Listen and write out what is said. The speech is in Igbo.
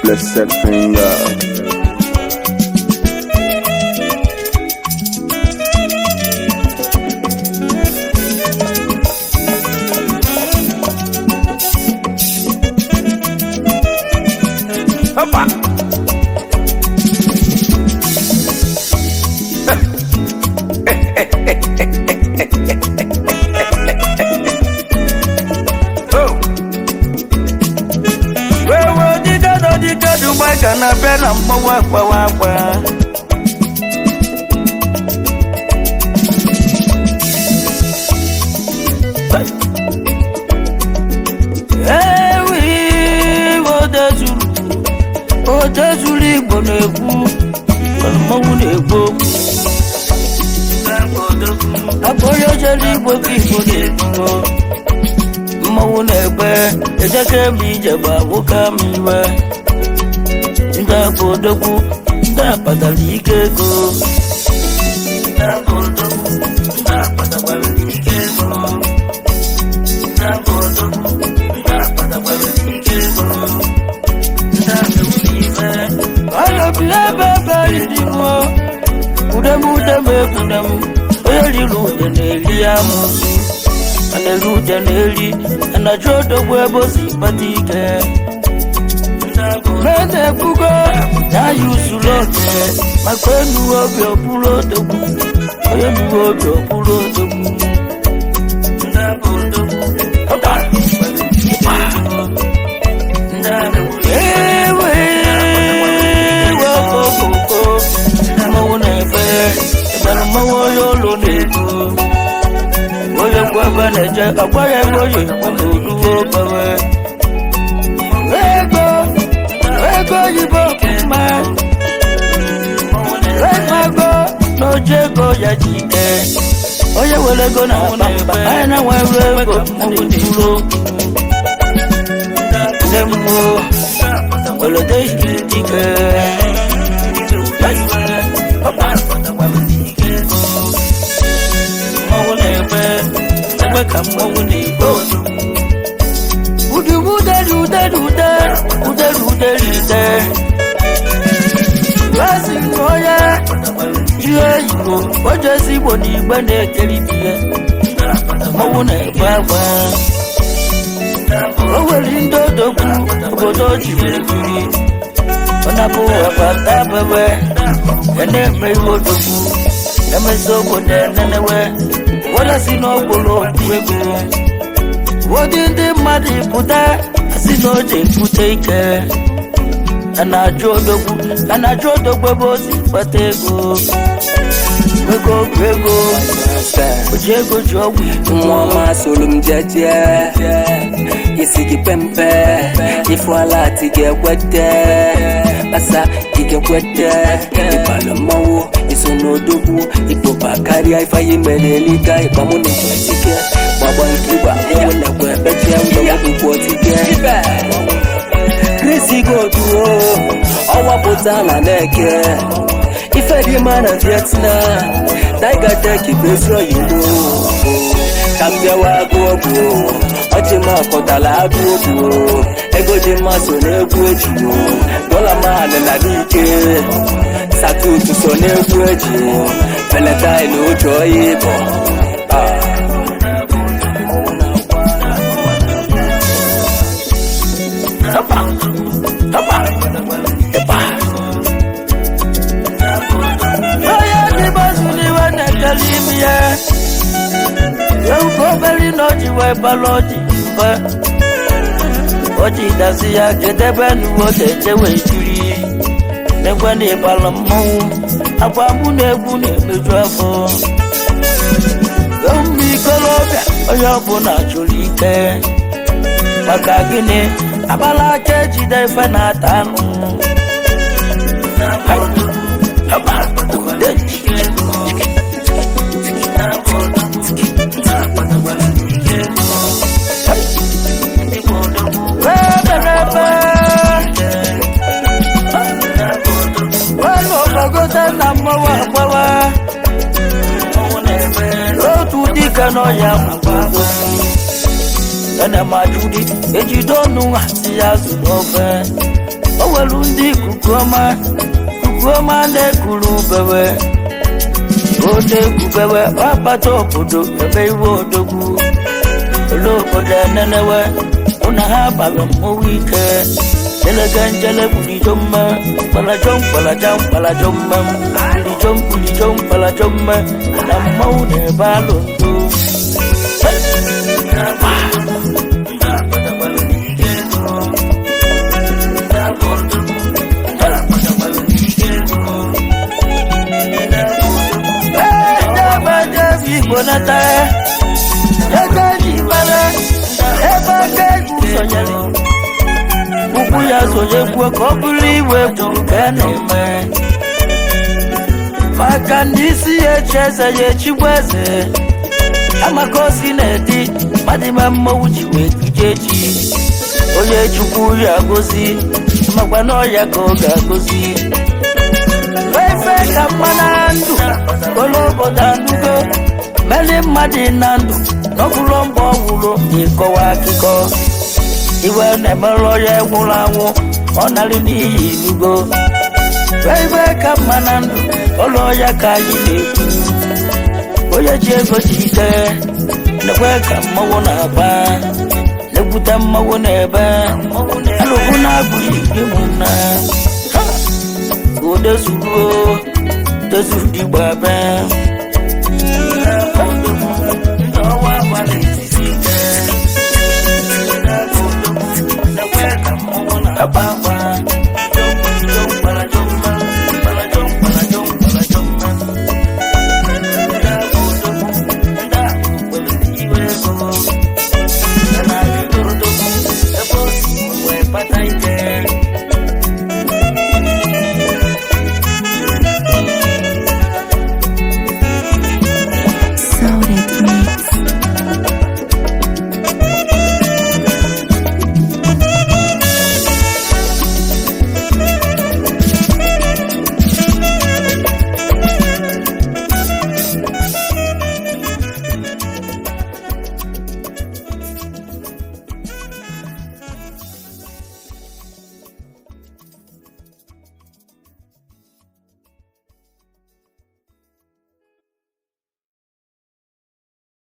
blessed finger. Hoppa. Oh. Wewe dike do dike Dubai ka na bịa na mgbawa akpawa akpa. Ewi odezuru odezuru Igbo na-ekwu mmanwụ na-ekwu okwu. Akpa onye jere Igbo ka Igbo na-ekwu. mmanwụ na-egbe ejeke m ije bụ agwụka m iwe ndị akpa odogwu ndị akpatara ike ego Ndị akpa odogwu, ndị akpatakwara ike ego. Ndị akpa odogwu, ndị akpatakwara ike ego. Ndị akpa ife. Onye bi ebe ebe riri mụ udem udem ekwudem onye riri ude na-eri amụsụ a na-eri ude na-eri a na-ajụ odogwu ebe o si kpata ike mede ekwugo na ya usoro oke maka enuwe obi ọbụrụ odogwu onye nuwe obi ọbụrụ odogwu ewe iwe okokoko mmanwụ na-efe ebere mmanwụ onye ụlọ na-ebu onye kwu ebe na-eje agwa ya ego oyi n'oluwo obewe ego ego oyibo mma ego n'oji ego ya ji ike onye were ego na akpa mba anyị na-enwere ego mmanwụ dịrụ nne m nwuo welede dike mmanwụ na-egbe egbe ka mmanwụ na-egbe udumuderu uderu ude uderu uderu ude Razi onye ihe igbo oje ezi igbo na igbe na-ekeri ihe mmanwụ na-egbe agba o nwere ndị odogwu obodo ji were biri ọ na-abụ abata bebe ya na-eme ihe odogwu emezi obodo enenewe wala si n'okporo okwu ego ụfọdụ ndị mmadụ pụta si na o ji ebute ike a na-ajụ odogwu a na-ajụ odogwu ebe o si kpata ego ego bụ ego o ji ego ji ọgwụ igbo nwa ọma soro m jeje isi gị pempe ifu ala ati ga-ekwete kpasa ị ga-ekwete ịbala mmanwụ iso n'odogwu ikpoba karịa ifeanyi mere eliga ịgbamụ na ike gbagba nkigba mmanwụ na-ekwe ebechie ụlọgwụgwụ otike krisi goduo ọnwa pụta na na-eke ife dị mma na vietnam tiger bụ ezi oyibo ka m bịawa agụ ọgwụ ọchị m akọtala agụ ọgwụ ego dị mma so n'egwu eji dọla mahalị na n'ike satutu so n'egwu eji valentine oji ọya ịbọ onye dị gbazuru iwe na-ekele ime ya ewu obere na oji wee bara ọjị mbe ọjị dazi ya kedebe n'uwe na-eje wee jiri n'ekwe na ịbara mmọnwụ agwa mụ na egwu na-emeju afọ ewu m ikolobịa onye ọbụla chụrụ ike maka gịnị agbala aka ejide ife na-ata anụ ogote na mmanwụ agbawa otu dike n'ọya mgbago ana m ajụdi ejide ọnụ hazi ya zụrụ ofe o nwere ndị ikuku ọma ikuku ọma na-ekuru bewe ode kubewe ọkpata obodo ebe iwe odogwu ole obodo enenewe ụna ha bara mmọnwụ ike jelege njele bulijo mma mkpalajo mkpalaja mkpalajo mma bulijo mbulijo mkpalajo mma na mmọnwụ na-ebe alụ ndo igbo nata ego ji mara ebe aka egwu sonyere ụkwụ ya sonye kwuo ka ọ bụrụ iwe gburu ka a na-eme maka ndị isi ya echi eze ya echigbu eze amaka osi na-edi mmadụ ime mmọnwụ ji wee kuje echi onye chukwu ya gozi makwa na ọya ka ọ ga-agozi efe ka mma na ndụ olu obodo anụgo meli mmadụ na ndụ n'ọbụrụ mgbe ọ nwụrụ ịkọwa akụkọ iwe na-emerụ onye nwụrụ anwụ ọ narị n'ihi ilugo ibe ka mma na ndụ ụlọ ya ka anyị na-ekwu onye ji ego ji ike nekwe ka mmanwụ na-agba na-egbute mmanwụ na-ebe alụkwụ na-abụghị ịmụnna ude zuru o dezuru digba bee